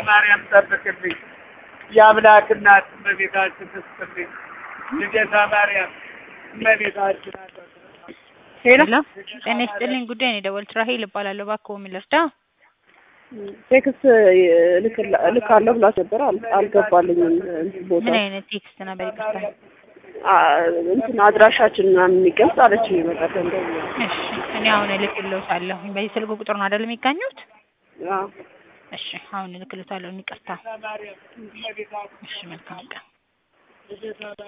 ማርያም ጠብቅልኝ። የአምላክ እናት እመቤታችን ትስጥልኝ። ልደታ ማርያም እመቤታችን አለ ሄሎ ጤና ይስጥልኝ። ጉዳይ ነው የደወልኩት። ራሄል እባላለሁ። እባክዎ ምን ልርዳ? ቴክስት እልካለሁ ብላችሁ ነበር፣ አል- አልገባልኝም። እንትን ቦታ ምን አይነት ቴክስት ነበር? ይቅርታ። አ- እንትን አድራሻችን ምናምን የሚገልጽ አለች በቀደም ደግሞ። እሺ እኔ አሁን እልክልዎታለሁ። በዚህ ስልክ ቁጥር ነው አይደል የሚገኙት? አዎ እሺ አሁን እልክልዎታለሁ። ይቅርታ። እሺ መልካም ቀን።